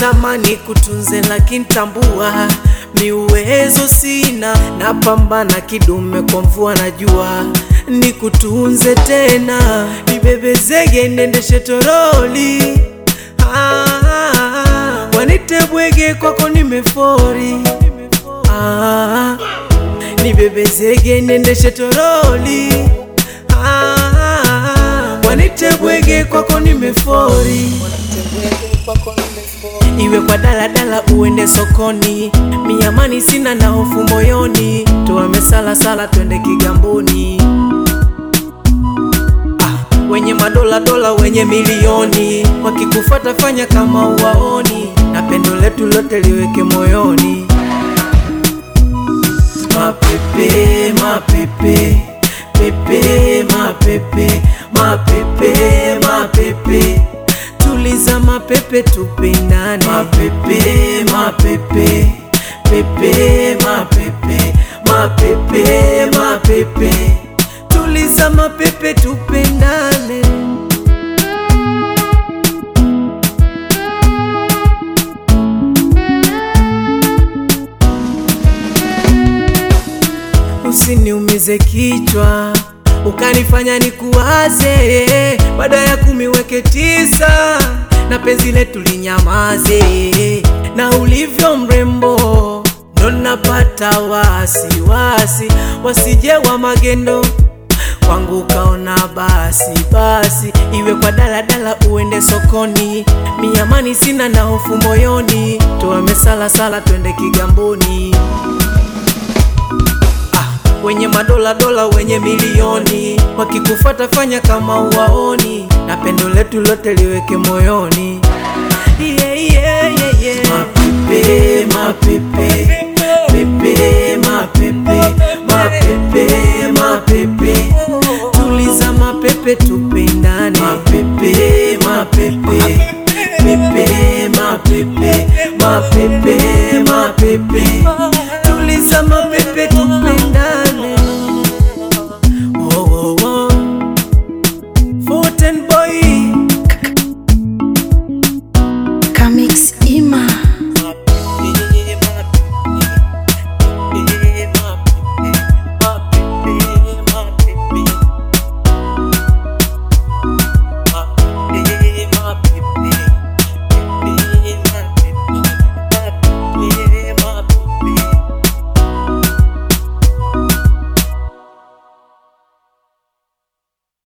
natamani kutunze, lakini tambua mi uwezo sina, napambana kidume kwa mvua na jua, nikutunze tena, nibebezege nendeshe toroli ah, wanite bwege kwako nimefori ah, nibebezege nendeshe toroli ah, wanite bwege kwako nimefori iwe kwa daladala uende sokoni, miamani sina na hofu moyoni, tuame sala sala twende Kigamboni. Ah, wenye madola dola wenye milioni wakikufuata fanya kama uwaoni, na pendo letu lote liweke moyoni. Mapepe mapepe pepe mapepe mapepe mapepe tuliza mapepe tupendane mapepe mapepe pepe mapepe mapepe mapepe tuliza mapepe tupendane usiniumize kichwa ukanifanya nikuwaze, baada ya kumi weke tisa na penzi letu linyamaze, na ulivyo mrembo ndo napata wasiwasi, wasije wa magendo kwangu ukaona basi basi, iwe kwa daladala uende sokoni, miamani sina na hofu moyoni, tuame sala sala twende Kigamboni wenye madola dola wenye milioni wakikufuata fanya kama uwaoni, na pendo letu lote liweke moyoni. Yeah, yeah, yeah, yeah. Mapepe mapepe